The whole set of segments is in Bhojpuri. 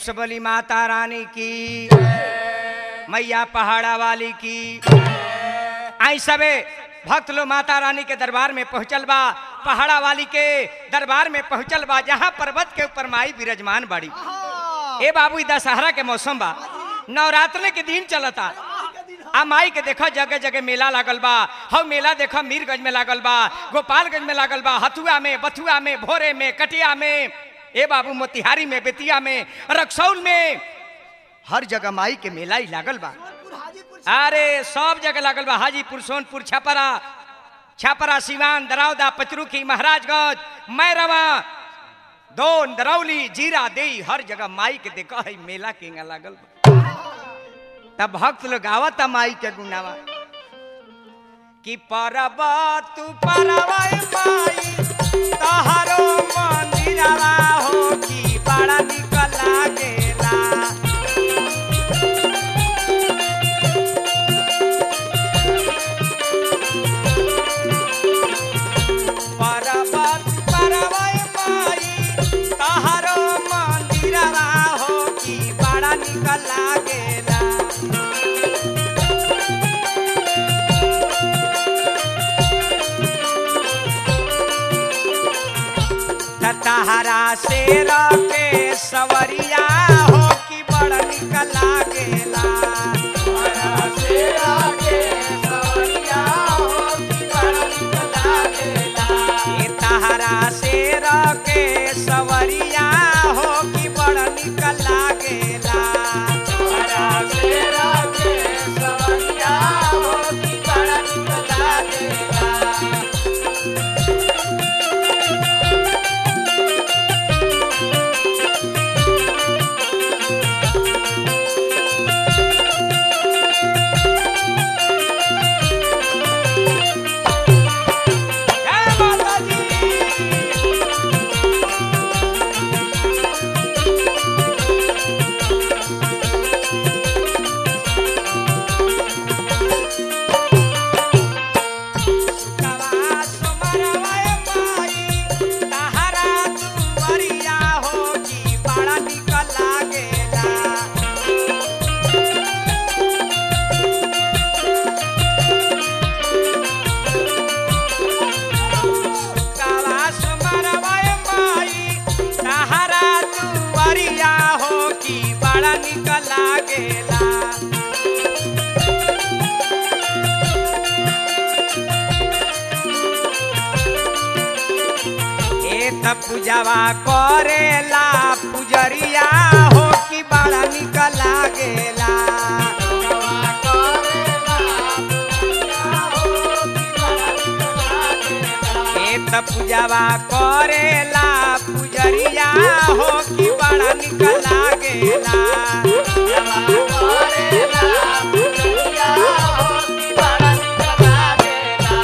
सबली माता रानी की मैया पहाड़ा वाली की आई सबे भक्त लोग माता रानी के दरबार में पहुंचल बा पहाड़ा वाली के दरबार में पहुंचल बा जहाँ पर्वत के ऊपर माई विराजमान बाड़ी ए बाबू ई दशहरा के मौसम बा नवरात्र के दिन चलता आ माई के देखो जगह जगह मेला लागल बा हव मेला देखो मीरगंज में लागल बा गोपालगंज में लागल बा हथुआ में बथुआ में भोरे में कटिया में ए बाबू मोतिहारी में बेतिया में रक्सौल में हर जगह माई के मेला ही लागल बा अरे सब जगह लागल बा हाजीपुर सोनपुर छपरा छपरा सिवान दरौदा पचरुखी महाराजगंज मैरवा दोन दरौली जीरा देई हर जगह माई के देखा है मेला केंगा लागल बा तब भक्त लोग गावत माई के गुनावा कि परब तू परवा माई तहरो मंदिरवा हो कि बड़ा निक लागेला पर्वत परवै माई तहरो मंदिरवा हो कि बड़ा निक लागेला त तहरा शेर के सवरिया हो कि बड़ा निक लागेला तहरा शेर के सवरिया हो कि बड़ा निक लागेला ए तहरा शेर के सवरिया हो कि बड़ा निक लागेला तहरा शेर के सवरिया हो कि बड़ा निक लागेला जय माता दी सुतवा सुमरवाए माई, तहरा दुआरिया हो कि बड़ा निक लागेला कावा सुमरवाए माई तहरा दुआरिया हो कि बड़ा निक लागेला ए त पूजावा करेला पुजरिया हो कि बड़ा निक लागेला ए त पूजावा करेला पुजरिया हो कि बड़ा निक लागेला करेला पुजरिया हो कि बड़ा निक लागेला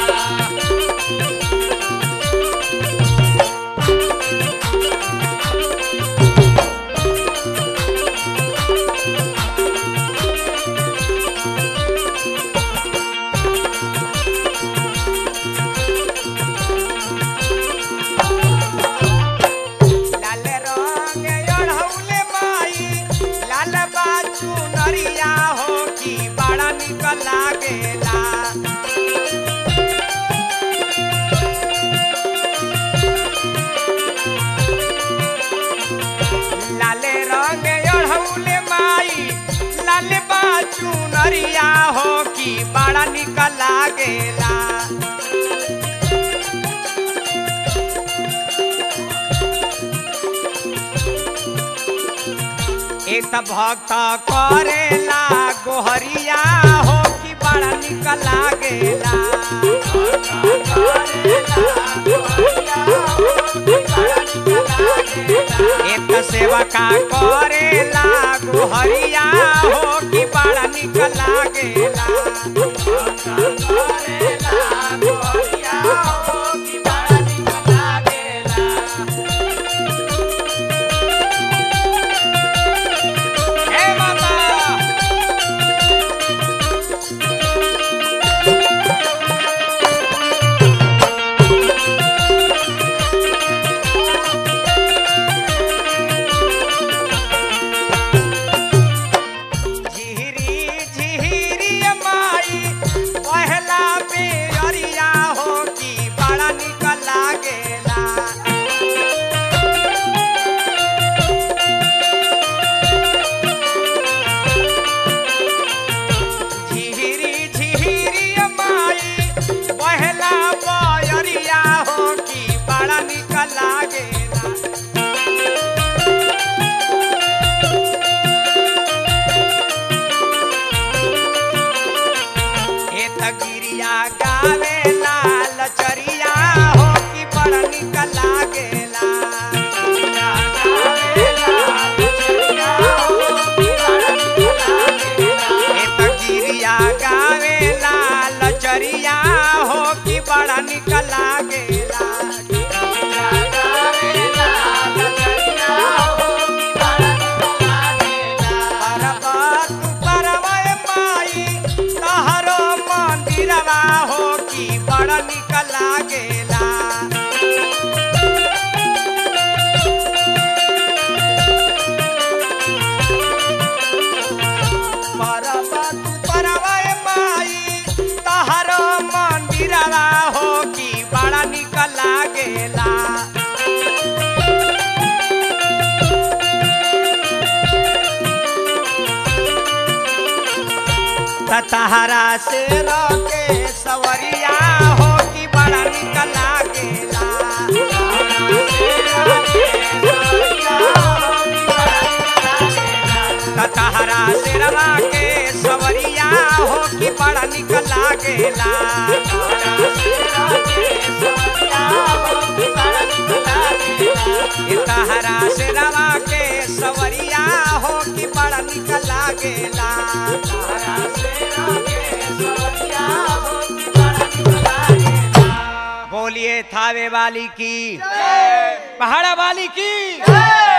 लाल रंग ओढ़ौले माई लाल बाचू नरिया हो कि बड़ा निक लागेला लाल रंग ओढ़ौले माई लाल बाचू नरिया हो कि बड़ा निक लागेला एक त भक्त करेला गोहरिया हो कि बड़ा निक लागेला एक त सेवका करेला गोहरिया हो कि बड़ा निक लागेला करेला गोहरिया हो कि बड़ा निक लागेला हे माता लागेला ए तगिरिया गावे लाल चरिया हो कि बड़ निक लागेला ए तगिरिया गावे लाल चरिया हो कि बड़ा निक लागेला परबत परवय माई तहरो मंदिरवा हो कि बड़ा निक लागेला परबत परवय माई तहरो मंदिरवा हो कि बड़ा निक लागेला तहरा से रोके सवरिया हो कि बड़ा निक लागेला तहरा से रवा के सवरिया हो कि बड़ा निक लागेला ए तहरा से रवा के सवरिया हो कि बड़ा निक लागेला बोलिए थावे वाली की पहाड़ा वाली की